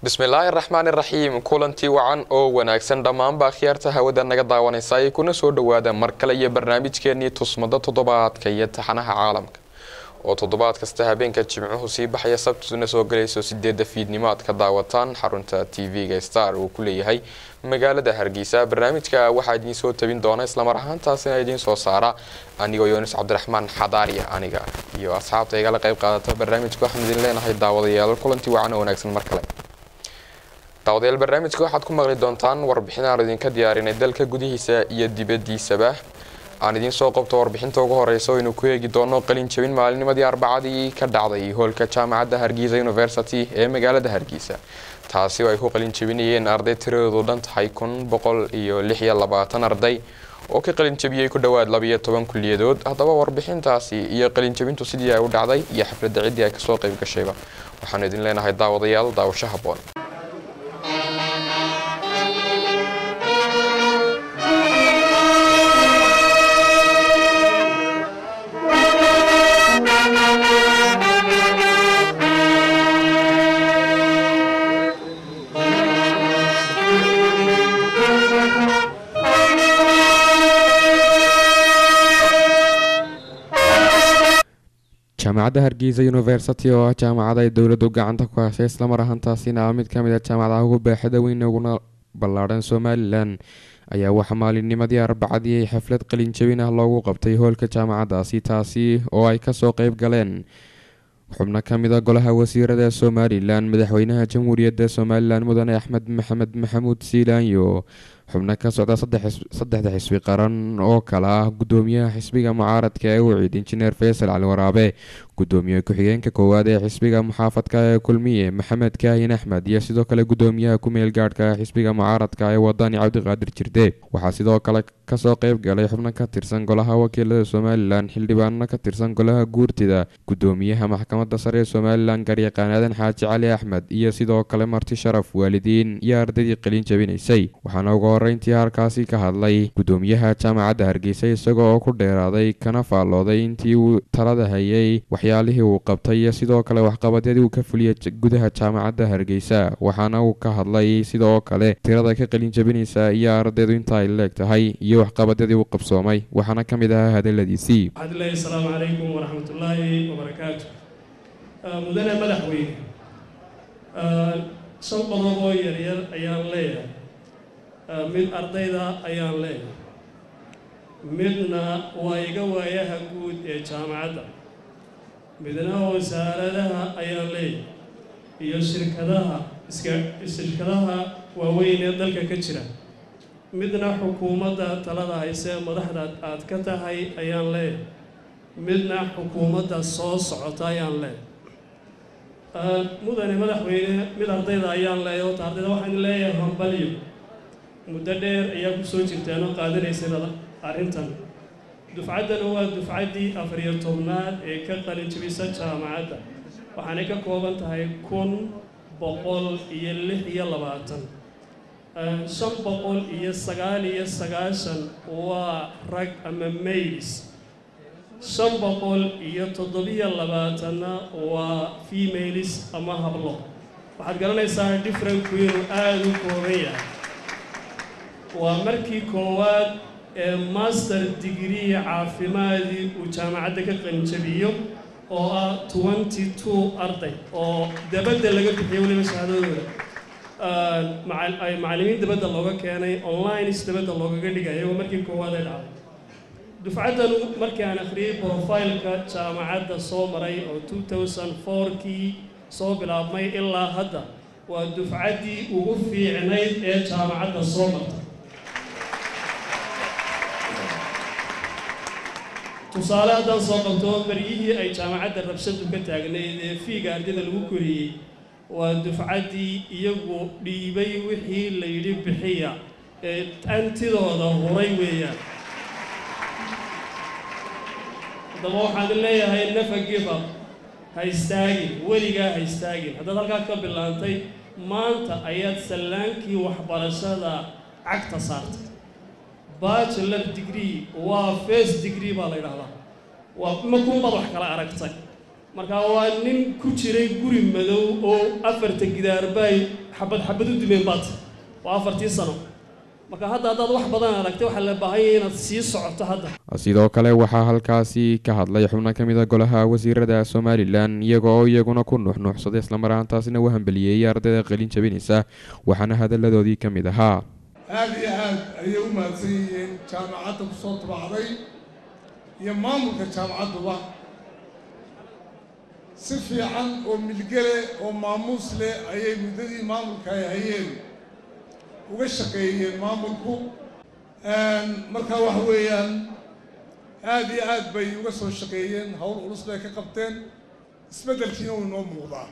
bismillaahi raxmaan iraxiim kulantii wacan oo wanaagsan dhammaanba akhyaarta hawada naga daawanaysa ay kuna soo dhawaada mar kale iyo barnaamijkeenii tusmada toddobaadka iyo taxanaha caalamka oo toddobaad kasta habeenka jimcuhu sii baxaya sabtuna soo galayso sideeda fiidnimo aad ka daawataan xarunta t v-ga star uu ku leeyahay magaalada hargeysa barnaamijka waxaa idiin soo tabin doona islamar ahaantaasina idiin soo saara anigoo yoonis cabdiraxmaan xadaariya aniga iyo asxaabta igala qayb qaadata barnaamijka waxaan idin leenahay daawadayaal kulantii wacan oo wanaagsan mar kale daawadayaal barnaamijka waxaad ku maqli doontaan warbixin aan idinka diyaarinay dalka gudihiisa iyo dibadiisaba aan idiin soo qabto warbixinta ugu horeysa oynu ku eegi doono qalin jabin maalinimadii arbacadii ka dhacday hoolka jaamacadda hargeysa university ee magaalada hargeysa taasi oo ay ku qalin jabinayeen arday tiradoodu dhan tahay kun boqol iyo lix iyo labaatan arday oo ka qalin jabiyey ku dhowaad labiyo toban kuliyadood haddaba warbixintaasi iyo qalin jabintu sidii ay u dhacday iyo xafladda ciddii ay kasoo qayb gashayba waxaanu idin leenahay daawadayaal daawasho haboon jaamacadda hargeysa university oo ah jaamacad ay dowladdu gacanta ku hashay islamar ahaantaasina ah mid ka mid a jaamacadaha ugu baaxada weyn uguna ballaadhan somalilan ayaa waxaa maalinnimadii arbacadii ay xaflad qalin jabin ah loogu qabtay hoolka jaamacaddaasi taasi oo ay kasoo qeyb galeen xubno ka mid a golaha wasiirada somalilan madaxweynaha jamhuuriyadda somalilan mudane axmed maxamed maxamuud siilaanyo xubno ka socda saddexda xisbi qaran oo kale ah gudoomiyaha xisbiga mucaaradka ee wicid injineer faysal cali waraabe gudoomiye ku-xigeenka koowaad ee xisbiga muxaafadka ee kulmiye maxamed kaahin axmed iyo sidoo kale gudoomiyaha ku-meel gaadhka xisbiga mucaaradka ee wadani cabdiqaadir jirde waxaa sidoo kale kasoo qeyb galay xubno ka tirsan golaha wakiilada somalilan xildhibaano ka tirsan golaha guurtida gudoomiyaha maxkamadda sare ee somalilan garyaqaan aadan xaaji cali axmed iyo sidoo kale marti sharaf waalidiin iyo ardaydii qalin jabinaysay waxaana ugu horeyntii halkaasi ka hadlay gudoomiyaha jaamacadda hargeysa isagoo oo ku dheeraaday kana faallooday intii uu talada hayay waxyaalihii uu qabtay iyo sidoo kale waxqabadyadii uu ka fuliyay gudaha jaamacadda hargeysa waxaana uu ka hadlay sidoo kale tirada ka qalin jabinaysa iyo ardaydu inta ay leeg tahay iyo waxqabadyadii uu qabsoomay waxaana ka mid ahaa hadaladiisii waxaadleeyahy asalaamu calaykum waraxmatullaahi wabarakaatu mudane madaxweyne shan qodob oo yaryar ayaan leeyahay mid ardayda ayaan leeyahay midna waa iga waayaha guud ee jaamacadda midna wasaaradaha ayaan leeyahay iyo shirkadaha iska shirkadaha waaweyn ee dalka ka jira midna xukuumadda talada haysee madaxda aad ka tahay ayaan leeyahay midna xukuumadda soo socota ayaan leeyahay mudane madaxweyne mid ardayda ayaan leeyahay horta ardayda waxaan leeyahay hambalyo muddo dheer ayaa ku soo jirteen oo qaadanaysay arrintan dufcaddana waa dufcaddii afariyo tobnaad ee ka qalin jabisa jaamacadda waxaanay ka kooban tahay kun boqol iyo lix iyo labaatan shan boqol iyo sagaal iyo sagaashan waa rag ama mailis shan boqol iyo toddobiyo labaatanna waa femailis ama hablo waxaad garanaysaa differenku inuu aada u kooban yahay waa markii koowaad ee master degree caafimaadii uu jaamacadda ka qalinjabiyo oo ah twenty two arday oo dabadda laga bixiyo weliba shahaadadooda ay macallimiin dabadda looga keenay onlines dabadda loogaga dhigaya waa markii koowaad ay dhacday dufcaddanu markii aan akhriyey profileka jaamacadda soo maray oo two thousand four-kii soo bilaabmay ilaa hadda waa dufcaddii ugu fiicnayd ee jaamacadda soo martay tusaale haddaan soo qabto baryihii ay jaamacadda rabshadu ka taagnayd ee fiiga ardayda lagu koriyey waa dufcaddii iyagu dhiibay wixii la yidhi bixiya ee antidooda huray weeyaan haddaba waxaan leeyahay nafa giba ha istaagin weligaa ha istaagin haddaad halkaa ka bilaantay maanta ayaad sallaankii waxbarashada cagta saartay bachelor degree waa first degree baa la yidhahdaa waa makuunbaad wax kala aragtay marka waa nin ku jiray guri madow oo afarta gidaarbaay xabad xabad u dumeen baad waa afartii sano marka hadda haddaad wax badan aragtay waxaa la baahanya inaad sii socoto hadda sidoo kale waxaa halkaasi ka hadlay xubno ka mid a golaha wasiirada somalilan iyagoo iyaguna ku nuuxnuuxsaday islamaraantaasina u hambaliyeeyay ardayda qalin jabinaysa waxaana hadalladoodii ka mid ahaa aada iyo aad ayay u mahadsan yihiin jaamacadda ku soo tabacday iyo maamulka jaamacadduba si fiican oo milgele oo maamuus leh ayay muddadii maamulka ay hayeen uga shaqeeyeen maamulku marka waxa weeyaan aada iyo aad bay uga soo shaqeeyeen howl culus bay ka qabteen isbeddelkiina uu inoo muuqdaa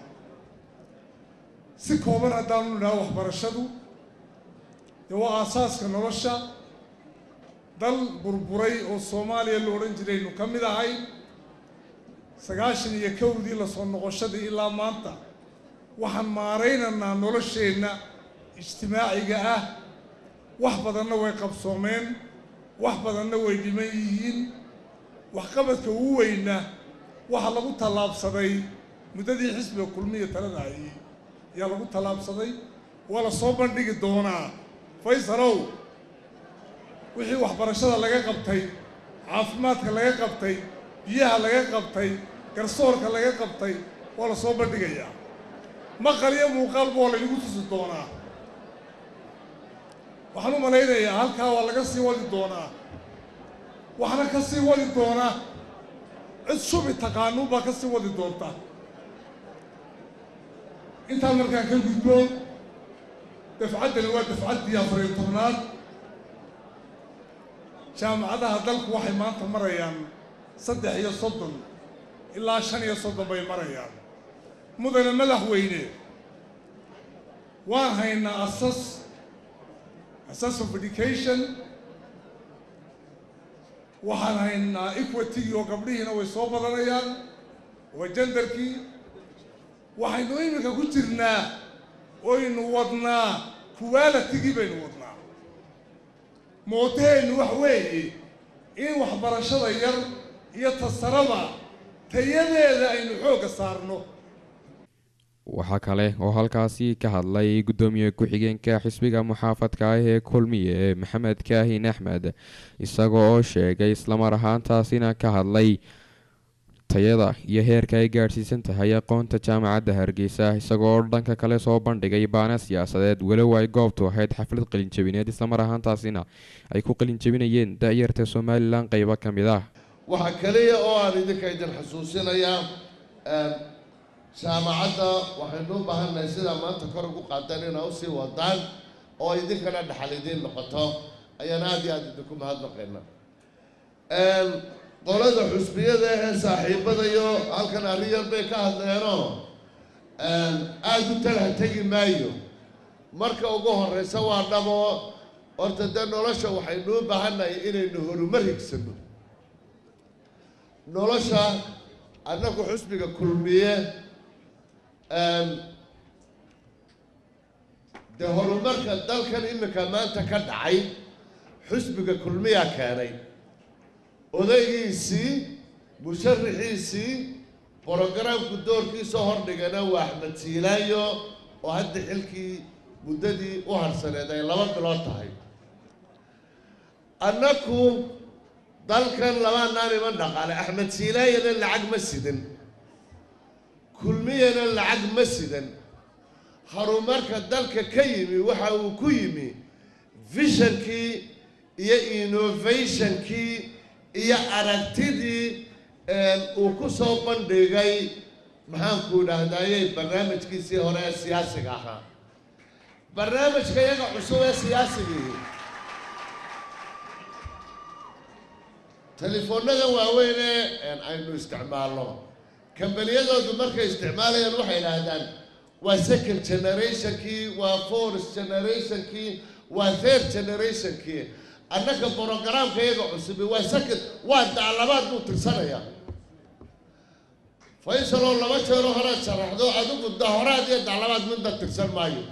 si kooban haddaanu nidhaha waxbarashadu dee waa aasaaska nolosha dal burburay oo soomaaliya la odhan jiraynu ka mid ahay sagaashan iyo kowdii lasoo noqoshadii ilaa maanta waxaan maaraynaynaa nolosheenna ijtimaaciga ah wax badanna way qabsoomeen wax badanna way dhiman yihiin waxqabadka ugu weyna waxaa lagu tallaabsaday muddadii xisbiga kulmiya talada hayay ayaa lagu tallaabsaday waa la soo bandhigi doonaa faysalow wixii waxbarashada laga qabtay caafimaadka laga qabtay biyaha laga qabtay garsoorka laga qabtay waa la soo bandhigayaa maqal iyo muuqaalba waa laynagu tusi doonaa waxaan u malaynayaa halkaa waa laga sii wadi doonaa waxna ka sii wadi doonaa cid shubi taqaanuun baa ka sii wadi doonta intaan markaan ka gudbo dafcaddani waa dafcaddii afariyo tobnaad jaamacadaha dalku waxay maanta marayaan saddex iyo soddon ilaa shan iyo soddon bay marayaan mudane madaxweyne waan haynaa asas asas of education waxaan haynaa equitygii oo gabdhihiina way soo badanayaan waa jendarkii waxaynu iminka ku jirnaa oynu wadnaa qualitigii baynu wadnaa mootaheennu wax weeye in waxbarashada yar iyo tasarada tayadeeda aynu xoogga saarno waxaa kale oo halkaasi ka hadlay guddoomiye ku-xigeenka xisbiga muxaafadka ah ee kulmiye maxamed kaahin axmed isagoo oo sheegay islamar ahaantaasina ka hadlay tayada iyo heerka ay gaadhsiisan tahay aqoonta jaamacadda hargeysa isagoo dhanka kale soo bandhigay baana siyaasadeed walow ay goobtu ahayd xaflad qalinjabineed islamar ahaantaasina ay ku qalinjabinayeen da-yarta somalilan qeybo ka mid ah waxaa keliya oo aan idinka idin xusuusinayaa jaamacadda waxaynu u baahannahay sidaa maanta kor ugu qaadaan inaa usii wadaan oo idinkana dhaxal idiin noqoto ayaan aada iyo aada idinku mahadnaqayna qolada xusbiyada ahee saaxiibadayo halkan arrin yar bay ka hadleenoo aada u talha tegi maayo marka ugu horreysa waa dhabo horta dee nolosha waxaynu u baahannahay inaynu horumar higsano nolosha annagu xusbiga kulmiye dee horumarka dalkan iminka maanta ka dhacay xusbiga kulmiyaa keenay odaygiisii musharaxiisii brogaraamku doorkiisa hordhigana waa axmed siilaayo oo hadda xilkii muddadii u harsaneed ay laba bilood tahay annaku dalkan labaanaan iman dhaqaale axmed silaayana lacag ma sidan kulmiyana lacag ma sidan horumarka dalka ka yimi waxa uu ku yimi visionkii iyo innovationkii iyo aragtidii uu ku soo bandhigay maxaanku idhaahdayey barnaamijkiisii hore ee siyaasiga ahaa barnaamijka iyaga cusub ee siyaasigii telefoonada waaweyn ee aynu isticmaalno kambaniyadoodu markay isticmaalayaan waxay idhaahdaan waa second generationkii waa fourth generationkii waa third generationkii annaka brogaraamka iyaga cusubi waa second waa daclabaad buu tirsanayaa faysaloo laba jeero horead sharaxdo adigu dahoraad iyo daclabaad midna tirsan maayo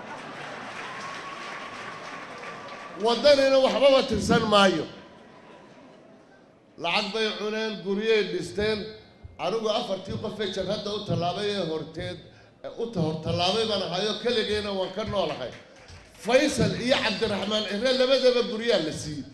waddanina waxbaba tirsan maayo lacag bay cuneen guryay dhisteen anigu afartii qofee jabhadda u tallaabay ee horteed u hor tallaabay baan ahayo keligeena waan ka noolahay faysal iyo cabdiraxmaan cire labadaba guryaa la siiyey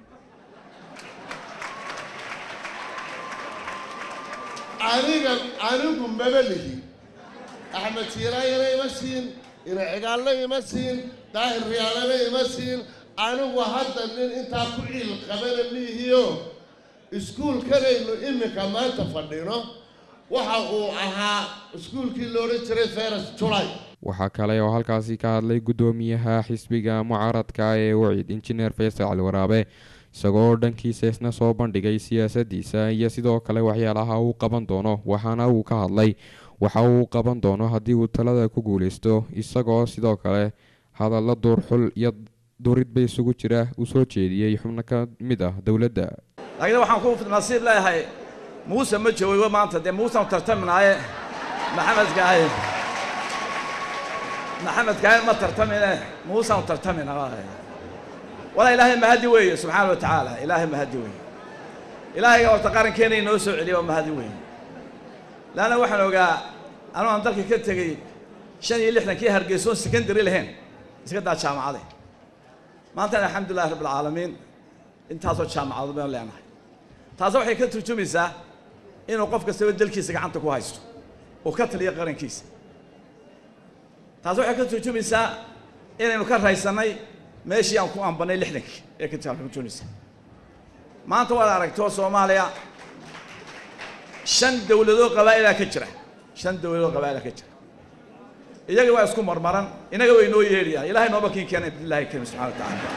aniga anigu maba lihi axmed siiraayana ima siin ina cigaalna ima siin daahir riyaalana ima siin anigu hadda nin intaa ku ciil qabana miihiyo iskuulkanaynu iminka maanta fadhino waxa uu ahaa iskuulkii la odhan jiray feres julay waxaa kale oo halkaasi ka hadlay guddoomiyaha xisbiga mucaaradka ee wacid injineer faysal cali waraabe isagoo dhankiisa isna soo bandhigay siyaasadiisa iyo sidoo kale waxyaalaha uu qaban doono waxaana uu ka hadlay waxa uu qaban doono haddii uu talada ku guuleysto isagoo sidoo kale hadallo duurxul iyo duridba isugu jira uu soo jeediyey xubno ka mid ah dowladda laakiin waxaan ku nasiib leeyahay muuse ma joogo maanta dee muusan tartaminaaye maxamed kaaye maxamed kaaye ma tartamine muusan tartamina walaa ilaahay mahadi weeye subxaana wa tacaala ilaahay mahadi weeye ilaahayga horta qarankeena inoo soo celiya waa mahadi weeye laanna waxaan ogaa anuu aan dalka ka tegey shan iyo lixdankii hargeysoon secondary lahayn iska daa jaamacade maantana alxamdulillahi rabbi alcaalamiin intaasoo jaamacadood baynu leenahay taasi waxay ka turjumaysaa inuu qof kastaba dalkiisa gacanta ku haysto oo ka taliya qarankiisa taasi waxay ka turjumaysaa inaynu ka raysannay meeshii aan ku ambanay lixdankii ee ka turjumaysaa maanta waad aragtoo soomaaliya shan dowladoo qabaa'ilaa ka jira shan dowladoo qabaa'ilaa ka jira iyaga waa isku marmaran inaga way noo yeedhayaan ilahay nooba kiin keenay billahi karim subxana wa tacaala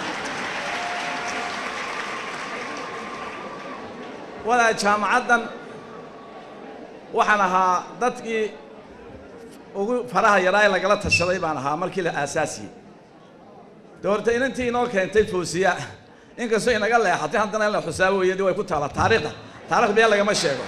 walaa jaamacaddan waxaan ahaa dadkii ugu faraha yaraa ee lagala tashaday baan ahaa markii la aasaasiyey de horta inantii inoo keentay foosiya inkastoo inaga leexatay haddana in la xusaabo weeye de way ku taala taariikhda taarikhda been lagama sheego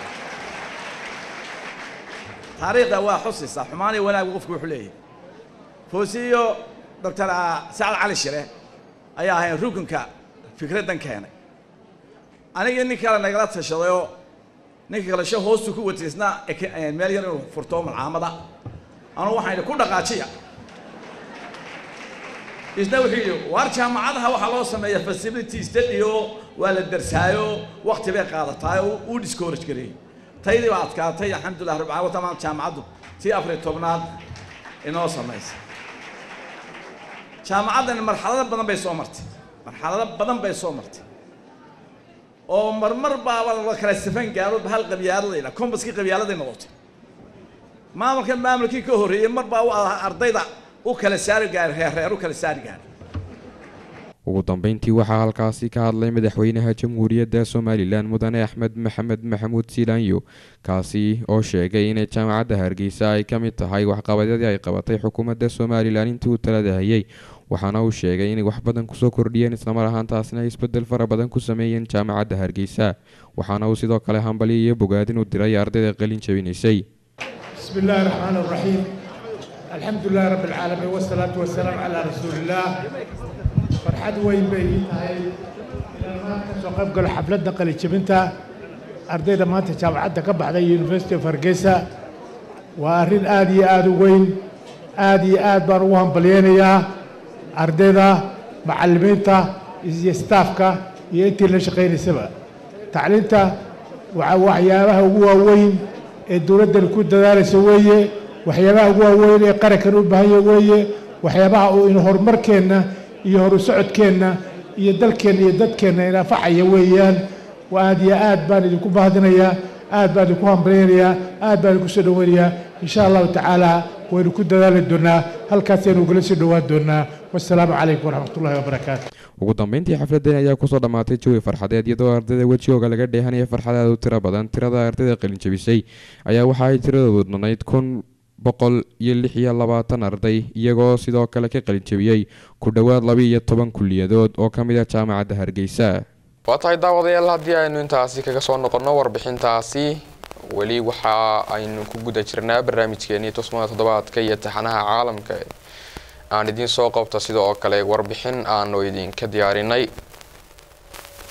taariikhda waa xusaysaa xumaan iyo wanaag qofku wuxuu leeyahay foosiyo doctor sacad cali shire ayaa ahayn rukunka fikraddan keenay anigii nin kale nagala tashadayoo ninka kale sho hoostu ku watay isna meel yar inuu furto malcaamada anuu waxaan idhi ku dhaqaajiya isna wuxuu yidhi waar jaamacadaha waxaa loo sameeya facility study oo waa la darsaayo wakti bay qaadataay oo uu discourage gareeyey taydii baa adkaatay alxamdulillah rabbi caalamiin tamaan jaamacaddu tii afariy tobnaad inoo samaysay jaamacaddani marxalado badan bay soo martay marxalado badan bay soo martay oo marmar baaba la kala safan gaaro hal qabyaaladayda kombaskii qabyaaladay noqotay maamulkan maamulkii ka horreeyey mar baa u ardayda u kala saari gaaray reerreer u kala saari gaaray ugu dambeyntii waxaa halkaasi ka hadlay madaxweynaha jamhuuriyadda somalilan mudane axmed maxamed maxamuud siilaanyo kaasi oo sheegay inay jaamacadda hargeysa ay ka mid tahay waxqabadyadii ay qabatay xukuumadda somalilan intii uu talada hayay waxaana uu sheegay inay wax badan kusoo kordhiyeen islamar ahaantaasna ay isbedel fara badan ku sameeyeen jaamacadda hargeysa waxaana uu sidoo kale hambali iyo bogaadin u diray ardayda qalin jabinaysay بسم الله الرحمن الرحيم الحمد لله رب العالمين والصلاة والسلام على رسول الله فرحد وين بي هاي soo qayb galo xafladda qalijabinta ardayda maanta jaamacadda ka baxday university of hargeysa waa arrin aad iyo aad u weyn aad iyo aad baan ugu hambalyeynayaa ardayda macallimiinta iyo staafka iyo intii la shaqaynaysaba tacliinta waa waxyaabaha ugu waaweyn ee dowladdan ku dadaalaysa weeye waxyaabaha ugu waaweyn ee qarankan u baahan yahay weeye waxyaabaha uu in horumarkeenna iyo horu socodkeenna iyo dalkeenna iyo dadkeenna inafacaya weeyaan waa aad iyo aad baan idinku bahdinayaa aad baan idinku hambalyaynayaa aad baan idinku soo dhoweynayaa insha allahu tacaala waynu ku dadaali doonaa halkaasaynu ugala soo dhowaan doonaa wassalaamu calaykum waraxmatullahi wabarakaatu ugu dambeyntii xafladeen ayaa kusoo dhammaatay jawi farxadeed iyadoo ardayda wejigooga laga dheehanaya farxadaad u tiro badan tirada ardayda qalin jabisay ayaa waxa ay tiradoodu dhannayd kun boqol iyo lix iyo labaatan arday iyagoo sidoo kale ka qalin jabiyey ku dhowaad laba iyo toban kulliyadood oo ka mid ah jaamacadda hargeysa waa tahay daawadayaal haddii aynu intaasi kaga soo noqonno warbixintaasi weli waxa aynu ku guda jirnaa barnaamijkeenii tusmada toddobaadka iyo taxanaha caalamka aan idiin soo qabto sida oo kale warbixin aanu idinka diyaarinay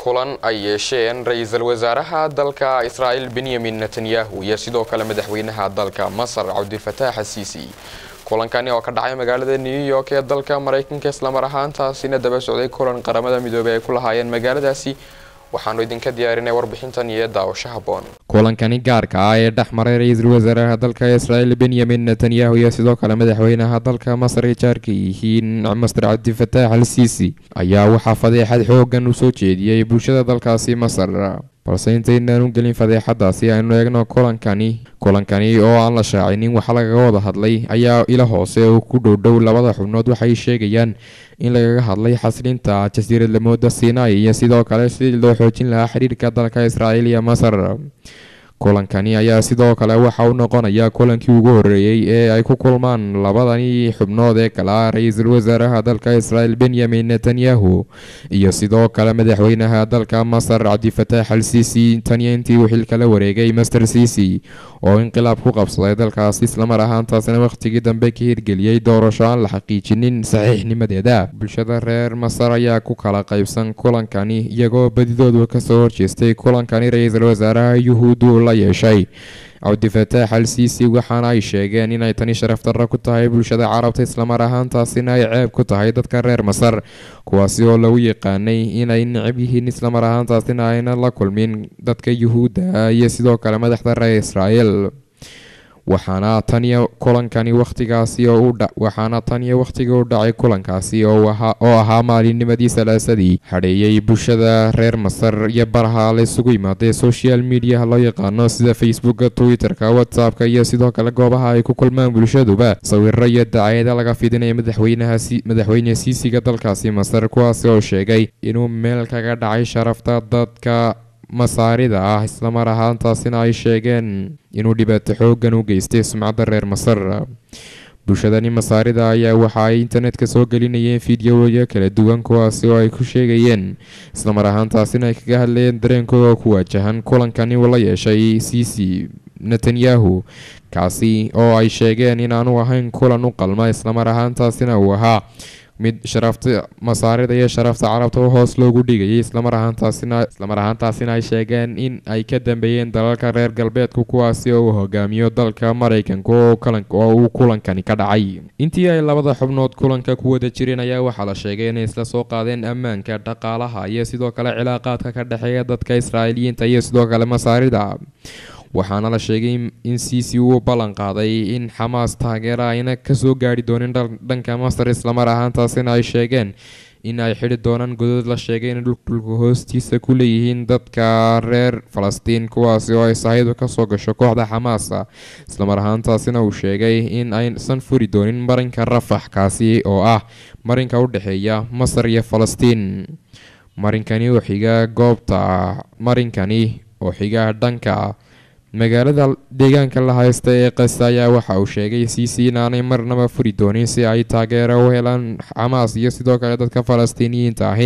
kulan ay yeesheen ra-iisul wasaaraha dalka israa'il benyamin netanyahu iyo sidoo kale madaxweynaha dalka masar cabdifataax asiisi kulankani oo ka dhacay magaalada new york ee dalka maraykanka islamar ahaantaasina daba socday kulan qaramada midoobey ay ku lahaayeen magaaladaasi waxaanu idinka diyaarinay warbixintan iyo daawasho haboon kulankani gaarka ah ee dhex maray ra-iisul wasaaraha dalka israa'il benyamin netanyahu iyo sidoo kale madaxweynaha dalka masar ay jaarka yihiin master cabdifataax al siisi ayaa waxaa fadeexad xoogan u soo jeediyey bulshada dalkaasi masar balse intaynaan u gelin fadeexadaasi aynu eegno kulankani kulankani oo aan la shaacinin waxa lagaga wada hadlay ayaa ila hoose oo ku dhowdhow labada xubnood waxay sheegayaan in lagaga hadlay xaslinta jasiirad lamooda sinai iyo sidoo kale sidii loo xoojin lahaa xiriirka dalka israa'iil iyo masar kulankani ayaa sidoo kale waxa uu noqonaya kulankii ugu horeeyey ee ay ku kulmaan labadani xubnood ee kale ah ra-iisul wasaaraha dalka israa'il benyamin netanyahu iyo sidoo kale madaxweynaha dalka masar cabdifataax al siisi taniyo intii uu xilka la wareegay master siisi oo inqilaab ku qabsaday dalkaasi islamar ahaantaasina wakhtigii dambe ka hirgeliyey doorasho aan la xaqiijinin saxiixnimadeeda bulshada reer masar ayaa ku kala qaybsan kulankani iyagoo badidoodu kasoo horjeestay kulankani ra-iisul wasaaraha yuhuuddu la yeeshay cabdifataax al siisi waxaana ay sheegeen inay tani sharaf darro ku tahay bulshada carabta islamar ahaantaasina ay ceeb ku tahay dadka reer masar kuwaasi oo lagu yaqaanay inay necab yihiin islamar ahaantaasina ayna la kulmin dadka yuhuudda iyo sidoo kale madaxda reer israa'el waxaana taniyo kulankani wakhtigaasi oo waxaana taniyo wakhtiga u dhacay kulankaasi oo ahaa maalinnimadii salaasadii hadheeyey bulshada reer masar iyo baraha la isugu yimaadee social mediaha loo yaqaano sida facebooka twitter-ka whatsappka iyo sidoo kale goobaha ay ku kulmaan bulshaduba sawiro iyo dacayada laga fidinaya madaxweynaha madaxweyne siisiga dalkaasi masar kuwaasi oo sheegay inuu meel kaga dhacay sharafta dadka masaarida ah islamar ahaantaasina ay sheegeen inuu dhibaato xoogan u geystay sumcadda reer masar bulshadani masaarida ayaa waxa ay internetka soo gelinayeen fideoyo kala duwan kuwaasi oo ay ku sheegayeen islamar ahaantaasina ay kaga hadlayeen dareenkooda ku waajahan kulankani uu la yeeshay cici netanyahu kaasi oo ay sheegeen inaanu ahayn kulan u qalma islamar ahaantaasina uu ahaa mid sharafta masaarida iyo sharafta carabta u hoos loogu dhigayay islamar ahaantaasina islamar ahaantaasina ay sheegeen in ay ka dambeeyeen dalalka reer galbeedku kuwaasi oo uu hogaamiyo dalka maraykanka oo uu kulankani ka dhacay intii ay labada xubnood kulanka ku wada jireen ayaa waxaa la sheegay inay isla soo qaadeen ammaanka dhaqaalaha iyo sidoo kale cilaaqaadka ka dhexeeya dadka israa'iiliyiinta iyo sidoo kale masaarida waxaana la sheegay in cici uu ballan qaaday in xamaas taageera ayna kasoo gaari doonin dhanka masar islamar ahaantaasina ay sheegeen in ay xidhi doonaan godod la sheegay in dhulka hoostiisa ku leeyihiin dadka reer falastiin kuwaasi oo ay sahaydu kasoo gasho kooxda xamaas islamar ahaantaasina uu sheegay in aysan furi doonin marinka rafax kaasi oo ah marinka u dhexeeya masar iyo falastiin marinkani oo xiga goobta marinkani oo xiga dhanka magaalada deegaanka la haysta ee qasa ayaa waxa uu sheegay cici inaanay marnaba furi doonin si ay taageero u helaan xamaas iyo sidoo kale dadka falastiiniyiinta ahi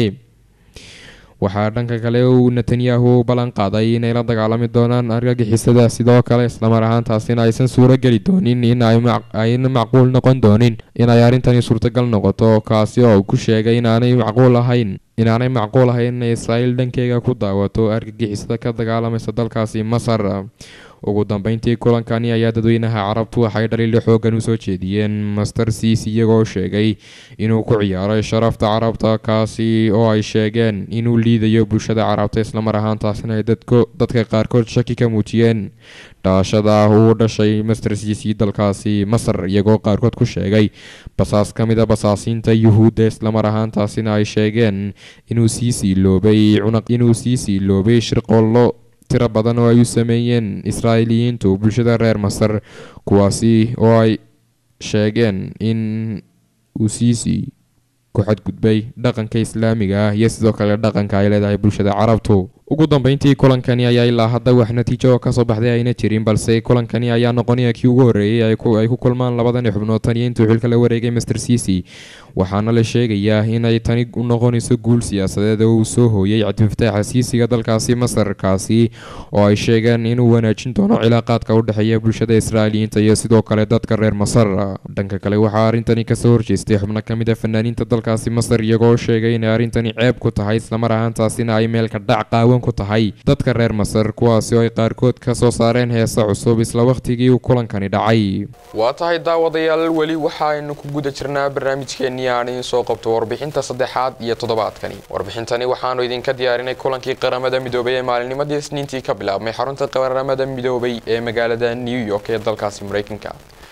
waxaa dhanka kale uu netanyahu ballan qaaday inay la dagaalami doonaan argagixisada sidoo kale islamar ahaantaasina aysan suuro geli doonin in ayna macquul noqon doonin inay arrintani suurtagal noqoto kaasi oo ku sheegay inaanay macquul ahayn inaanay macquul ahayn inay israa'iil dhankeyga ku daawato argagixisada ka dagaalamaysa dalkaasi masar ugu dambeyntii kulankani ayaa dadweynaha carabtu waxay dhaliilo xoogan usoo jeediyeen master cic iyagoo sheegay inuu ku ciyaaray sharafta carabta kaasi oo ay sheegeen inuu liidayo bulshada carabta islamar ahaantaasina ay dadka qaarkood shaki ka muujiyeen dhalashada uu dhashay master cic dalkaasi masar iyagoo qaarkood ku sheegay basaas ka mid a basaasiinta yuhuudda islamar ahaantaasina ay sheegeen inuu sii siiloobay inuu sii siiloobay shirqoollo tiro badan oo ay u sameeyeen israa'iiliyiintu bulshada reer masar kuwaasi oo ay sheegeen in uu siisi ku xadgudbay dhaqanka islaamiga ah iyo sidoo kale dhaqanka ay leedahay bulshada carabtu ugu dambeyntii kulankani ayaa ilaa hadda wax natiijo oo kasoo baxday ayna jirin balse kulankani ayaa noqonaya kii ugu horreeyey ay ku kulmaan labadani xubnood tan iyo intuu xilka la wareegay master cic waxaana la sheegayaa inay tani u noqonayso guul siyaasadeed oo uu soo hooyay cabdifataaxa siisiga dalkaasi masarkaasi oo ay sheegeen inuu wanaajin doono cilaaqaadka u dhexeeya bulshada israa'iiliyiinta iyo sidoo kale dadka reer masar dhanka kale waxaa arrintani kasoo horjeestay xubno ka mid a fanaaniinta dalkaasi masar iyagoo sheegay inay arrintani ceeb ku tahay islamar ahaantaasina ay meelka dhac qaawan ku tahay dadka reer masar kuwaasi oo ay qaarkood ka soo saareen heesa cusub isla wakhtigii uu kulankani dhacay waa tahay daawadayaal weli waxa aynu ku guda jirnaa barnaamijkeenii aan idiin soo qabto warbixinta saddexaad iyo toddobaadkani warbixintani waxaanu idinka diyaarinay kulankii qaramada midoobay ee maalinnimadii isniintii ka bilaabmay xarunta qaramada midoobay ee magaalada new york ee dalkaasi mareykanka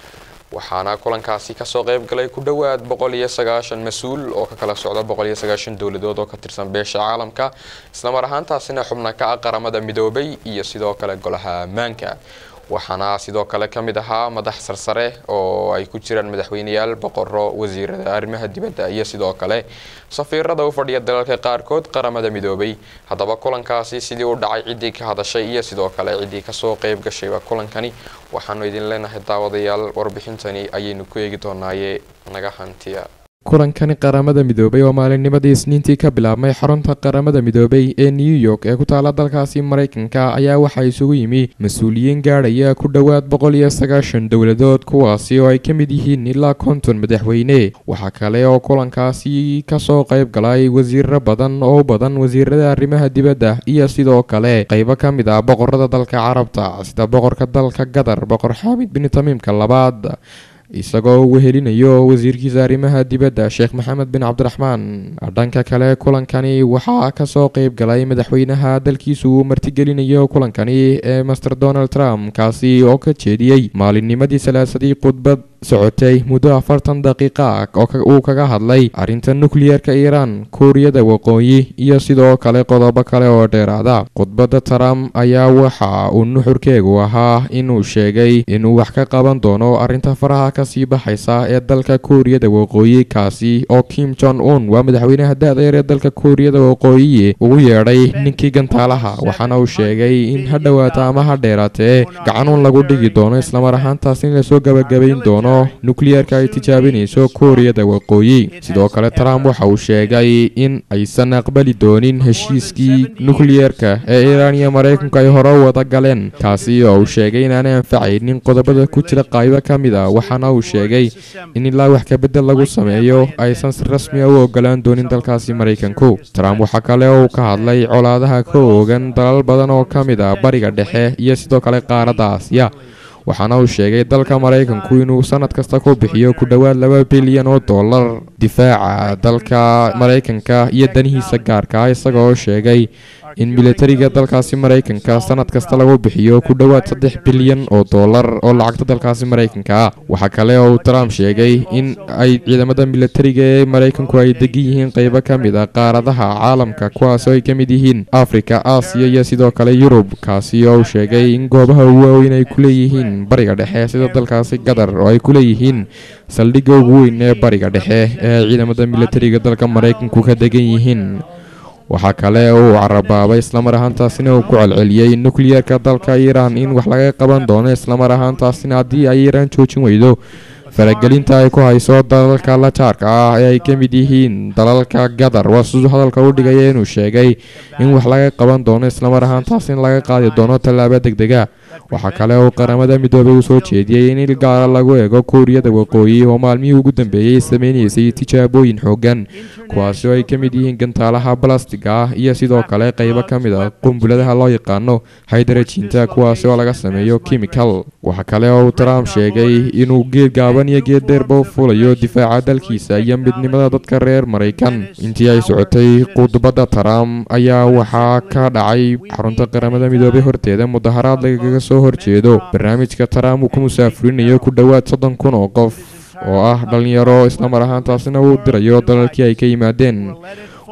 waxaana kulankaasi kasoo qayb galay ku dhowaad boqol iyo sagaashan mas-uul oo ka kala socda boqol iyo sagaashan dowladood oo ka tirsan beesha caalamka islamar ahaantaasina xubna ka ah qaramada midoobay iyo sidoo kale golaha ammaanka waxaana sidoo kale ka mid ahaa madax sarsare oo ay ku jiraan madaxweyneyaal boqoro wasiirada arrimaha dibadda iyo sidoo kale safiirada u fadhiya dalalka qaarkood qaramada midoobay haddaba kulankaasi sidii u dhacay ciddii ka hadashay iyo sidoo kale ciddii kasoo qayb gashayba kulankani waxaanu idin leenahay daawadayaal warbixintani ayaynu ku eegi doonaaye naga hantiya kulankani qaramada midoobay oo maalinnimadii isniintii ka bilaabmay xarunta qaramada midoobay ee new york ee ku taala dalkaasi maraykanka ayaa waxaa isugu yimi mas-uuliyiin gaadhaya ku dhowaad boqol iyo sagaashan dowladood kuwaasi oo ay ka mid yihiin ilaa konton madaxweyne waxaa kale oo kulankaasi kasoo qayb galay wasiiro badan oo badan wasiirada arrimaha dibadda iyo sidoo kale qaybo ka mid ah boqorada dalka carabta sida boqorka dalka qatar boqor xaamid bin tamiimka labaad isagoo wehelinayo wasiirkiisa arrimaha dibadda sheekh maxamed bin cabdiraxmaan dhanka kale kulankani waxaa kasoo qayb galay madaxweynaha dalkiisu uu martigelinayo kulankani ee master donald trump kaasi oo ka jeediyey maalinnimadii salaasadii khudbad socotay muddo afartan daqiiqa ah oo uu kaga hadlay arrinta nukliyeerka iiraan kuuriyada waqooyi iyo sidoo kale qodobo kale oo dheeraada khudbadda trump ayaa waxa uu nuxurkeegu ahaa inuu sheegay inuu wax ka qaban doono arrinta faraha kasii baxaysa ee dalka kuuriyada waqooyi kaasi oo kim jon un waa madaxweynaha da-deer ee dalka kuuriyada waqooyi ugu yeedhay ninkii gantaalaha waxaana uu sheegay in ha dhowaata ama ha dheeraatee gacanuun lagu dhigi doono islamar ahaantaas in lasoo gabagabayn doono nukliyeerka ay tijaabinayso kuuriyada waqooyi sidoo kale trump waxa uu sheegay in aysan aqbali doonin heshiiskii nukliyeerka ee iiraan iyo maraykanku ay hore u wada galeen kaasi oo uu sheegay inaanay anfacaynin qodobada ku jira qaybo ka mid a waxaana uu sheegay in ilaa wax kabedel lagu sameeyo aysan si rasmi a u ogolaan doonin dalkaasi maraykanku trump waxaa kale oo uu ka hadlay colaadaha ka oogan dalal badan oo ka mid ah bariga dhexe iyo sidoo kale qaaradda aasiya waxaana uu sheegay dalka maraykanku inuu sanad kasta ku bixiyo ku dhowaad laba bilyan oo dollar difaaca dalka maraykanka iyo danihiisa gaarka isagoo sheegay in militariga dalkaasi maraykanka sanad kasta lagu bixiyo ku dhowaad saddex bilyan oo dollar oo lacagta dalkaasi maraykanka ah waxaa kale oo uu trump sheegay in ay ciidamada militariga ee maraykanku ay degan yihiin qeybo ka mid ah qaaradaha caalamka kuwaas oo ay ka mid yihiin afrika aasiya iyo sidoo kale yurub kaasi oo uu sheegay in goobaha ugu waaweyn ay ku leeyihiin bariga dhexe sida dalkaasi qatar oo ay ku leeyihiin saldhigga ugu weyn ee bariga dhexe ee ciidamada militariga dalka maraykanku ka degan yihiin waxaa kale oo uu carabaabay islamar ahaantaasina uu ku celceliyey nukliyeerka dalka iiraan in wax laga qaban doono islamar ahaantaasina haddii ay iiraan joojin weydo faragelinta ay ku hayso dalalka la jaarka ah ee ay ka mid yihiin dalalka qatar waa siduu hadalka u dhigaya inuu sheegay in wax laga qaban doono islamar ahaantaas in laga qaadi doono tallaabo degdega waxaa kale oo qaramada midoobay uu soo jeediyey in il gaara lagu eego kuuriyada waqooyi oo maalmihii ugu dambeeyey sameynaysay tijaabooyin xoogan kuwaasi oo ay ka mid yihiin gantaalaha balastiga ah iyo sidoo kale qaybo ka mid ah qumbuladaha loo yaqaano haydarajinta kuwaasi oo laga sameeyo kimikal waxaa kale oo uu trump sheegay inuu geed gaaban iyo geed dheerba u fulayo difaaca dalkiisa iyo midnimada dadka reer maraykan intii ay socotay khudbadda trump ayaa waxaa ka dhacay xarunta qaramada midoobay horteeda mudaharaad lagaga soo horjeedo barnaamijka trump uu ku musaafurinayo ku dhowaad soddon kun oo qof oo ah dhalinyaro islamar ahaantaasina uu dirayo dalalkii ay ka yimaadeen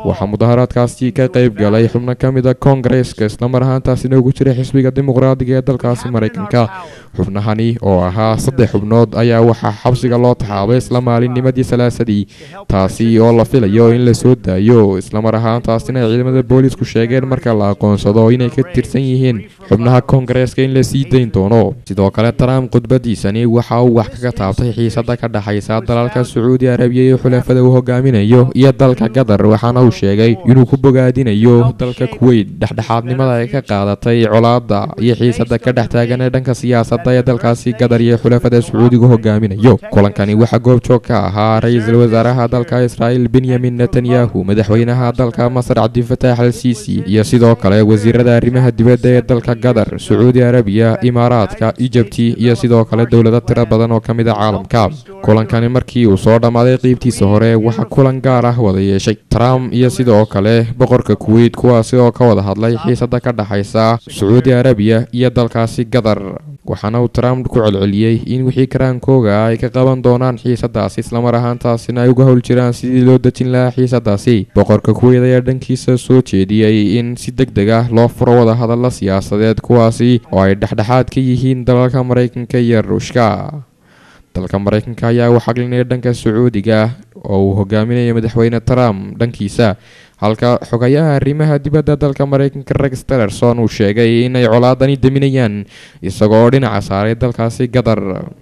waxaa mudaharaadkaasi ka qayb galay xubno ka mid a koongareeska islamar ahaantaasina ugu jiray xisbiga dimuqraadiga ee dalkaasi maraykanka xubnahani oo ahaa saddex xubnood ayaa waxaa xabsiga loo taxaabay isla maalinnimadii salaasadii taasi oo la filayo in la soo daayo islamar ahaantaasina ay ciidamada boolisku sheegeen marka la aqoonsado inay ka tirsan yihiin xubnaha koongareeska in la sii dayn doono sidoo kale trump khudbadiisani waxa uu wax kaga taabtay xiisada ka dhexaysa dalalka sacuudi arabiya iyo xulafada uu hogaaminayo iyo dalka qatar waxaana uu sheegay inuu ku bogaadinayo dalka kuweyt dhexdhexaadnimada ay ka qaadatay colaada iyo xiisada ka dhex taagan ee dhanka siyaasadda ee dalkaasi qatar iyo xulafada sacuudiga hogaaminayo kulankani waxaa goobjoog ka ahaa ra-iisul wasaaraha dalka israa'iil benyamin netanyahu madaxweynaha dalka masar cabdifatax al siisi iyo sidoo kale wasiirada arrimaha dibadda ee dalka qatar sacuudi arabiya imaaraadka ijabti iyo sidoo kale dowlado tiro badan oo ka mid a caalamka kulankani markii uu soo dhammaaday qeybtiisa hore waxaa kulan gaar ah wada yeeshay trump iyo sidoo kale boqorka kuweyt kuwaasi oo ka wada hadlay xiisada ka dhexaysa sacuudi arabiya iyo dalkaasi qatar waxaana uu trump ku celceliyey in wixii karaankooga ay ka qaban doonaan xiisadaasi islamar ahaantaasina ay uga howl jiraan sidii loo dejin lahaa xiisadaasi boqorka kuweyt ayaa dhankiisa soo jeediyey in si deg deg ah loo furo wada hadalla siyaasadeed kuwaasi oo ay dhexdhexaad ka yihiin dalalka maraykanka iyo ruushka dalka maraykanka ayaa u xaglinaya dhanka sacuudiga oo uu hogaaminayo madaxweyne trump dhankiisa halka xogayaha arrimaha dibadda dalka maraykanka rex tillerson uu sheegay inay colaadani daminayaan isagoo dhinaca saaray dalkaasi qatar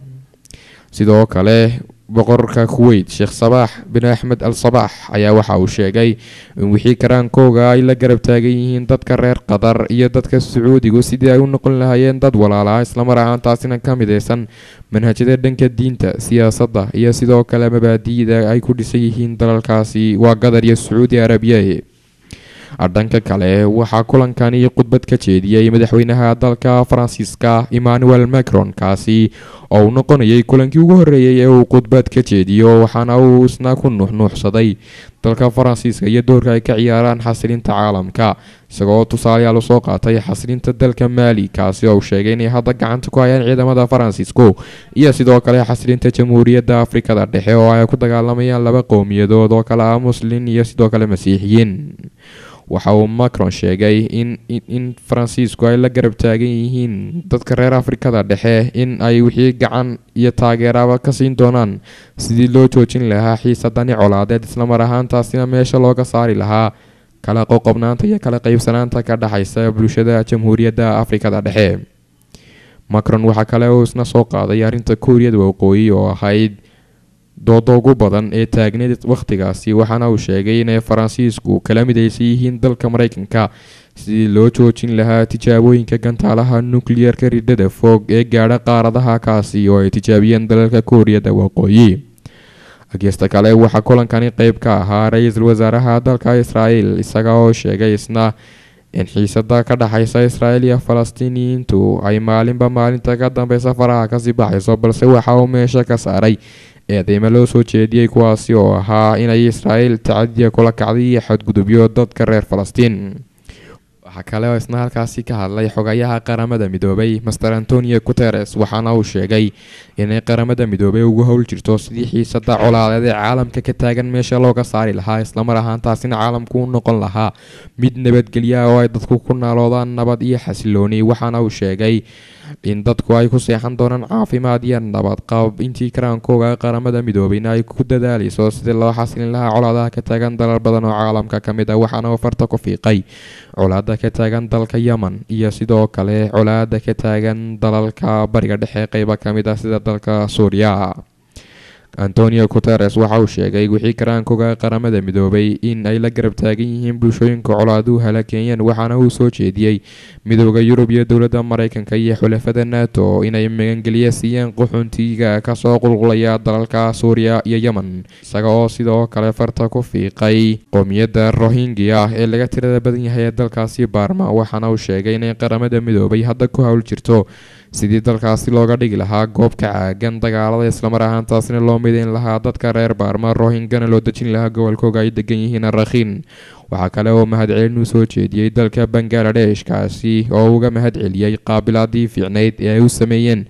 sidoo kale boqorka kuweyt sheekh sabaax bin axmed al sabaax ayaa waxa uu sheegay in wixii karaankooga ay la garab taagan yihiin dadka reer qatar iyo dadka sacuudigu sidii ay u noqon lahaayeen dad walaala islamar ahaantaasina ka midaysan manhajyada dhanka diinta siyaasadda iyo sidoo kale mabaadi'da ay ku dhisan yihiin dalalkaasi waa qatar iyo sacuudi arabiya dhanka kale waxaa kulankani khudbad ka jeediyey madaxweynaha dalka faransiiska emmanuel macron kaasi oo uu noqonayay kulankii ugu horreeyey ee uu khudbad ka jeediyo waxaana uu isna ku nuuxnuuxsaday dalka faransiiska iyo doorka ay ka ciyaaraan xasilinta caalamka isagoo tusaalayaal usoo qaatay xasilinta dalka maali kaasi oo uu sheegay inay hadda gacanta ku hayaan ciidamada faransiisku iyo sidoo kale xasilinta jamhuuriyadda afrikada dhexe oo ay ku dagaalamayaan laba qowmiyadood oo kale ah muslin iyo sidoo kale masiixiyiin waxa uu macron sheegay in in faransiisku ay la garab taagan yihiin dadka reer afrikada dhexe in ay wixii gacan iyo taageeraba ka siin doonaan sidii loo joojin lahaa xiisadani colaadeed islamar ahaantaasina meesha looga saari lahaa kala qoqobnaanta iyo kala qeybsanaanta ka dhexaysa bulshada jamhuuriyadda afrikada dhexe macron waxaa kale uu isna soo qaaday arrinta kuuriyada waqooyi oo ahayd dooda ugu badan ee taagneed wakhtigaasi waxaana uu sheegay inay faransiisku kala midaysan yihiin dalka maraykanka sidii loo joojin lahaa tijaabooyinka gantaalaha nukliyeerka ridhada fog ee gaadha qaaradaha kaasi oo ay tijaabiyeen dalalka kuuriyada waqooyi ageysta kale waxaa kulankani qeyb ka ahaa ra-iisul wasaaraha dalka israa'iil isaga oo sheegay isna in xiisada ka dhexaysa israa'iil iyo falastiiniyiintu ay maalinba maalinta ka dambeysa faraha kasii baxayso balse waxa uu meesha ka saaray eedeymo loo soo jeediyey kuwaasi oo ahaa inay israa'iil tacadiya kula kacday iyo xadgudubyo dadka reer falastiin waxaa kale oo isna halkaasi ka hadlay xogayaha qaramada midoobay master antonio guteres waxaana uu sheegay inay qaramada midoobay ugu howl jirto sidii xiisada colaadeed ee caalamka ka taagan meesha looga saari lahaa islamar ahaantaasina caalamku u noqon lahaa mid nabadgelya oo ay dadku ku naaloodaan nabad iyo xasilooni waxaana uu sheegay in dadku ay ku seexan doonaan caafimaad iyo nabad qab intii karaankooga qaramada midoobeyna ay ku dadaaleyso sidii loo xasilin lahaa colaadaha ka taagan dalal badan oo caalamka ka mid ah waxaana uu farta ku fiiqay colaada ka taagan dalka yemen iyo sidoo kale colaada ka taagan dalalka bariga dhexe qeyba ka mid ah sida dalka suuriya antonio guteres waxa uu sheegay wixii karaankooga qaramada midoobay in ay la garab taagan yihiin bulshooyinka colaaduhu halakeeyeen waxaana uu soo jeediyey midooda yurub iyo dowladda maraykanka iyo xulafada nato inay magangeliya siiyeen qaxoontiga kasoo qulqulaya dalalka suuriya iyo yemen isaga oo sidoo kale farta ku fiiqay qowmiyadda rohingya ee laga tirada badan yahay ee dalkaasi baarma waxaana uu sheegay inay qaramada midoobay hadda ku hawl jirto sidii dalkaasi looga dhigi lahaa goob ka caagan dagaalada islamar ahaantaasina loo midayn lahaa dadka reer baarma rohingana loo dejin lahaa gobolkooga ay degan yihiin rakhiin waxaa kale oo mahadcelin uu soo jeediyey dalka bangaladesh kaasi oo uga mahad celiyey qaabilaadii fiicnayd ee ay u sameeyeen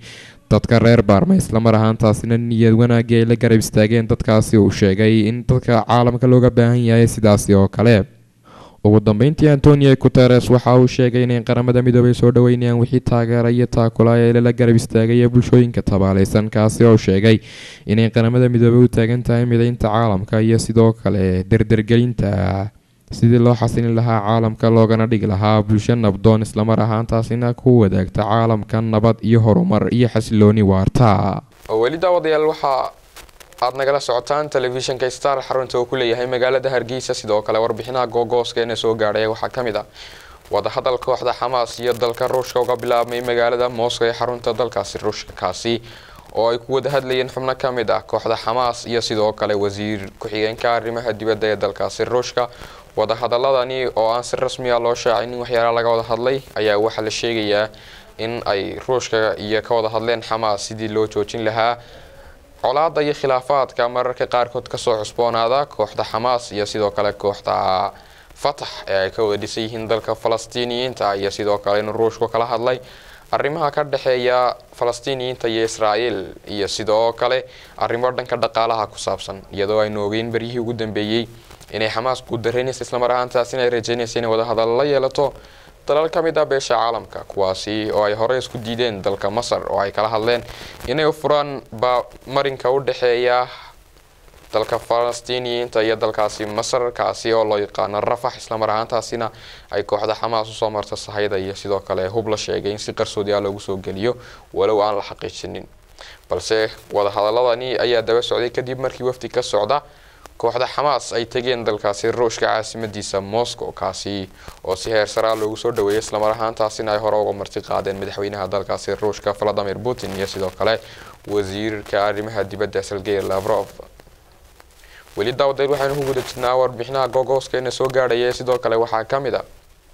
dadka reer baarma islamar ahaantaasina niyad wanaagii ay la garab istaageen dadkaasi uu sheegay in dadka caalamka looga baahan yahay sidaasi oo kale ugu dambeyntii antonio guteres waxa uu sheegay inay qaramada midoobay soo dhaweynayaan wixii taageera iyo taakula ee lala garab istaagaya bulshooyinka tabaaleysan kaasi oo sheegay inay qaramada midoobay u taagan tahay mideynta caalamka iyo sidoo kale derdergelinta sidii loo xasilin lahaa caalamka loogana dhigi lahaa bulsho nabdoon islamar ahaantaasina ku wadaagta caalamka nabad iyo horumar iyo xasilooni waarta weli daawadayaal waxaa aad nagala socotaan telefishinka star xarunta uu ku leeyahay magaalada hargeysa sidoo kale warbixinaha googooskeenna soo gaadhay waxaa ka mid ah wadahadal kooxda xamaas iyo dalka ruushka uga bilaabmay magaalada moscow ee xarunta dalkaasi ruushka kaasi oo ay ku wada hadlayeen xubno ka mid ah kooxda xamaas iyo sidoo kale wasiir ku-xigeenka arrimaha dibadda ee dalkaasi ruushka wadahadaladani oo aan si rasmi ah loo shaacin in waxyaalaha laga wada hadlay ayaa waxaa la sheegayaa in ay ruushka iyo ka wada hadleen xamaas sidii loo joojin lahaa colaada iyo khilaafaadka mararka qaarkood kasoo cusboonaada kooxda xamaas iyo sidoo kale kooxda fatax ee ay ka wada dhisan yihiin dalka falastiiniyiinta iyo sidoo kale in ruushku kala hadlay arrimaha ka dhexeeya falastiiniyiinta iyo israa'iil iyo sidoo kale arrimo dhanka dhaqaalaha ku saabsan iyadoo aynu ogeyn beryihii ugu dambeeyey inay xamaas guudareynaysa islamar ahaantaas inay rajeynaysa inay wadahadal la yeelato dalal ka mid ah beesha caalamka kuwaasi oo ay horey isku diideen dalka masar oo ay kala hadleen inay u furaan ba marinka u dhexeeya dalka falastiiniyiinta iyo dalkaasi masar kaasi oo loo yaqaano rafax islamar ahaantaasina ay kooxda xamaas usoo marta sahayda iyo sidoo kale hub la sheegay in si qarsoodi ah loogu soo geliyo walow aan la xaqiijinin balse wadahadaladani ayaa daba socday kadib markii wafdi ka socda kooxda xamaas ay tegeen dalkaasi ruushka caasimadiisa moscow kaasi oo si heer saraa loogu soo dhaweeyay islamar ahaantaasina ay hore uga marti qaadeen madaxweynaha dalkaasi ruushka valadimir putin iyo sidoo kale wasiirka arrimaha dibadda sergey lavrov weli daawadeed waxaynu ku guda jirnaa warbixinaha googooskeenna soo gaadhaya sidoo kale waxaa ka mid a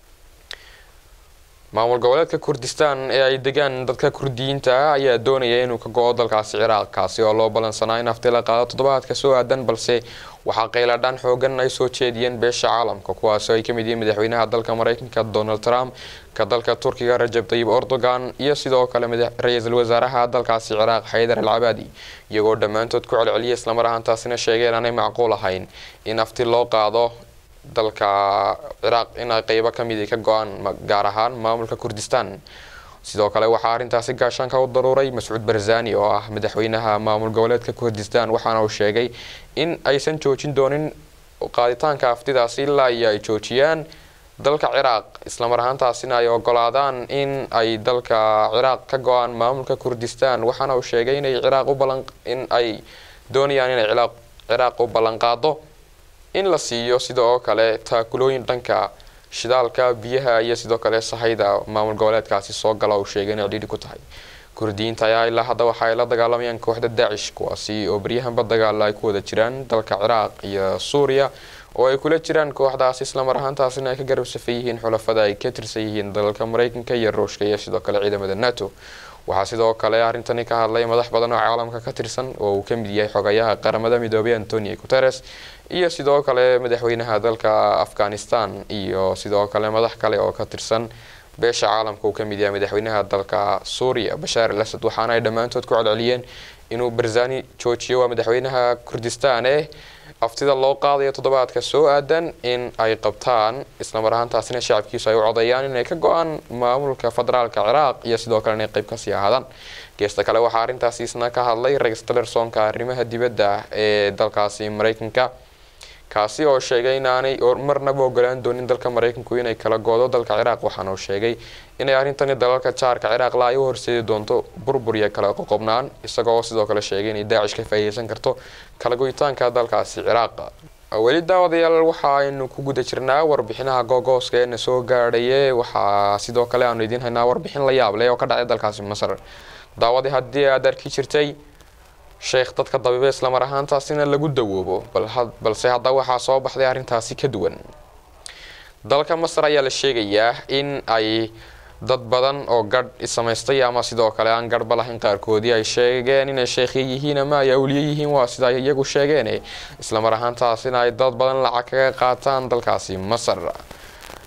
maamul goboleedka kurdistan ee ay degaan dadka kurdiyiinta ah ayaa doonaya inuu ka go-o dalkaasi ciraaq kaasi oo loo ballansanaa in hafti la qaado toddobaadka soo aadan balse waxaa qayladhaan xoogan ay soo jeediyeen beesha caalamka kuwaasoo ay ka mid yihiin madaxweynaha dalka mareykanka donald trump ka dalka turkiga rajab tayib erdogan iyo sidoo kale ra-iisul wasaaraha dalkaasi ciraaq xaydar al cabaadi iyagoo dhammaantood ku celceliyay islamar ahaantaasina sheegeen aanay macquul ahayn in hafti loo qaado dalka ciraaq in ay qeybo kamid ka go-aan gaar ahaan maamulka kurdistan sidoo kale waxaa arrintaasi gaashaanka u daruuray mascuud barzani oo ah madaxweynaha maamul goboleedka kurdistan waxaana uu sheegay in aysan joojin doonin qaaditaanka aftidaasi ilaa iyo ay joojiyaan dalka ciraaq islamar ahaantaasina ay ogolaadaan in ay dalka ciraaq ka go-aan maamulka kurdistan waxaana uu sheegay inay ciraaq u balan in ay doonayaan inay ciraaq u ballanqaado in la siiyo sida oo kale taakulooyin dhanka shidaalka biyaha iyo sidoo kale sahayda maamul goboleedkaasi soo gala uu sheegay inay cidhiidhi ku tahay kurdiyiinta ayaa ilaa hadda waxa ay la dagaalamayaan kooxda daacish kuwaasi oo baryahanba dagaala ay ku wada jiraan dalka ciraaq iyo suuriya oo ay kula jiraan kooxdaas islamar ahaantaasina ay ka garab safan yihiin xulafada ay ka tirsan yihiin dalalka mareykanka iyo ruushka iyo sidoo kale ciidamada nato waxaa sidoo kale arrintani ka hadlay madax badan oo caalamka ka tirsan oo uu ka mid yahay xogayaha qaramada midoobay antonio guteres iyo sidoo kale madaxweynaha dalka afghanistan iyo sidoo kale madax kale oo ka tirsan beesha caalamka uu ka mid yahay madaxweynaha dalka suuriya bashaar al asad waxaana ay dhammaantood ku celceliyeen inuu barzani joojiyo waa madaxweynaha kurdistan eh aftida loo qaadayo toddobaadka soo aadan in ay qabtaan islamar ahaantaasina shacabkiisu ay u codayaan inay ka go-aan maamulka federaalka ciraaq iyo sidoo kale inay qeyb kasii ahaadaan geesta kale waxaa arrintaasi isna ka hadlay rex tillersonka arrimaha dibadda ee dalkaasi mareykanka kaasi oo sheegay inaanay marnaba ogolaan doonin dalka mareykanku inay kala goodo dalka ciraaq waxaana uu sheegay inay arrintani dalalka jaarka ciraaq la ay u horseedi doonto burbur iyo kala qoqobnaan isagoo sidoo kale sheegay inay daacish ka faa'iideysan karto kala goyitaanka dalkaasi ciraaq weli daawadayaal waxa aynu ku guda jirnaa warbixinaha googooska eena soo gaadhaye waxaa sidoo kale aanu idiin haynaa warbixin la yaab leh oo ka dhacay dalkaasi masar daawadii haddii aad arki jirtay sheekh dadka dabiibe islamar ahaantaasina lagu dawoobo balse hadda waxaa soo baxday arrintaasi ka duwan dalka masar ayaa la sheegayaa in ay dad badan oo gadh isamaystay ama sidoo kale aan garhba lahayn qaarkoodii ay sheegeen inay sheekhya yihiin ama ay awliye yihiin waa sida ay iyagu sheegeen islamar ahaantaasina ay dad badan lacag kaga qaataan dalkaasi masar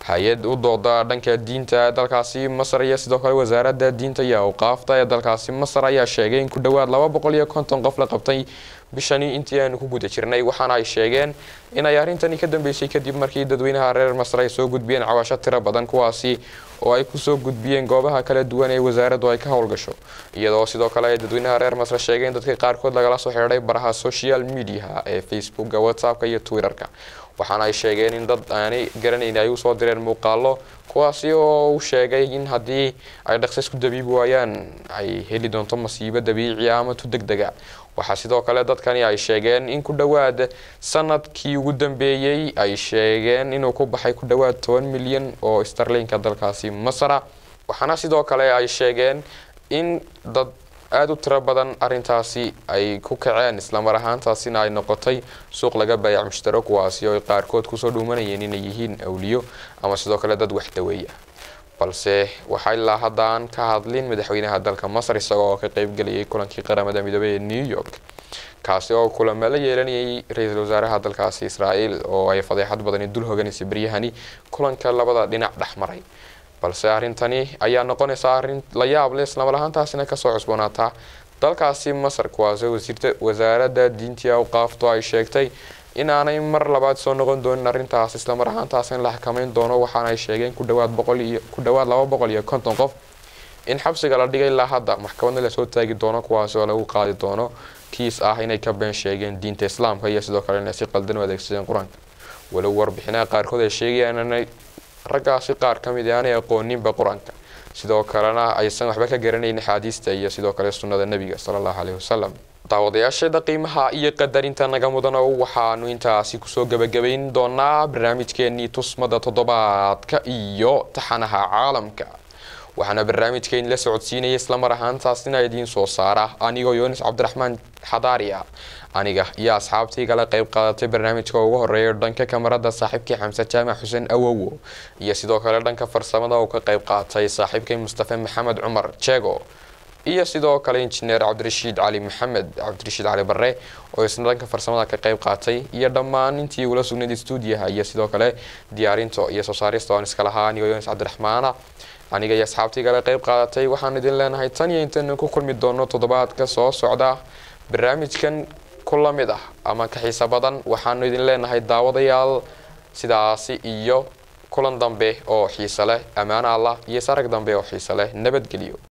hay-ad u dooda dhanka diinta dalkaasi masar iyo sidoo kale wasaaradda diinta iyo awqaafta ee dalkaasi masar ayaa sheegay in ku dhowaad laba boqol iyo konton qof la qabtay bishani intii aanu ku guda jirnay waxaana ay sheegeen in ay arrintani ka dambeysay kadib markii dadweynaha reer masar ay soo gudbiyeen cawasho tiro badan kuwaasi oo ay kusoo gudbiyeen goobaha kala duwan ee wasaaraddu ay ka howlgasho iyadoo sidoo kale ay dadweynaha reer masar sheegeen dadka qaarkood lagala soo xidhay baraha social mediaha ee facebooka whatsappka iyo twitterka waxaana ay sheegeen in dad aanay garanayn ay usoo direen muuqaalo kuwaasi oo uu sheegay in haddii ay dhaqso isku dabiibi waayaan ay heli doonto masiibo dabiici ah ama tu deg dega waxaa sidoo kale dadkani ay sheegeen in ku dhowaad sanadkii ugu dambeeyey ay sheegeen inuu ku baxay ku dhowaad toban milyan oo starlinka dalkaasi masara waxaana sidoo kale ay sheegeen in dad aada u tiro badan arintaasi ay ku kaceen islamar ahaantaasina ay noqotay suuq laga baayac mushtaro kuwaasi oo ay qaarkood kusoo dhuumanayeen inay yihiin awliyo ama sidoo kale dad wax daweeya balse waxaa ilaa haddaan ka hadlin madaxweynaha dalka masar isagoo ka qeybgelayay kulankii qaramada midoobey ee new york kaasi oo kulamo la yeelanayay ra-iisul wasaaraha dalkaasi israael oo ay fadeexad badani dul hoganaysa beryahani kulanka labada dhinac dhex maray balse arrintani ayaa noqonaysa arrin la yaab leh islamar ahaantaasina kasoo cusboonaataa dalkaasi masar kuwaasoo wasiirta wasaaradda diintii awqaaftu ay sheegtay inaanay mar labaad soo noqon doonin arrintaas islamar ahaantaas in la xakameyn doono waxaana ay sheegeen ku dhawaad boqol iyo ku dhawaad laba boqol iyo konton qof in xabsiga la dhigay ilaa hadda maxkamadna lasoo taagi doono kuwaasi oo lagu qaadi doono kiis ah inay ka been sheegeen diinta islaamka iyo sidoo kale inay si qaldan u adeegsadeen qur-aanka walow warbixinaha qaarkood ay sheegayaan inay raggaasi qaar ka mid aanay aqooninba qur-aanka sidoo kalena aysan waxba ka garanayn axaadiista iyo sidoo kale sunnada nebiga sala allahu caleyhi wasalam daawadayaasheeda qiimaha iyo qadarinta naga mudano waxaanu intaasi kusoo gebagabayn doonaa barnaamijkeenii tusmada toddobaadka iyo taxanaha caalamka waxaana barnaamijkeeni la socodsiinaya islamar ahaantaasina idiin soo saara anigoo yoonis cabdiraxmaan xadaari ah aniga iyo asxaabtii kala qayb qaadatay barnaamijka ugu horeeya dhanka kamarada saaxiibkii xamse jaamac xuseen awowo iyo sidoo kale dhanka farsamada uu ka qayb qaatay saaxiibkay mustafe maxamed cumar jeego iyo sidoo kale injineer cabdirashiid cali maxamed cabdirashiid cali bare oo isna dhanka farsamada ka qayb qaatay iyo dhammaan intii ula sugnayd stuudiyaha iyo sidoo kale diyaarinta iyo soo saarista oon iska lahaa anigoo yoonis cabdiraxmaana aniga iyo asxaabtii kale qayb qaadatay waxaan idin leenahay tan iyo intaynu ku kulmi doono toddobaadka soo socda barnaamijkan ku la mid ah ama ka xiiso badan waxaanu idin leenahay daawadayaal sidaasi iyo kulan dambe oo xiise leh ammaano allah iyo sarag dambe oo xiise leh nabadgelyo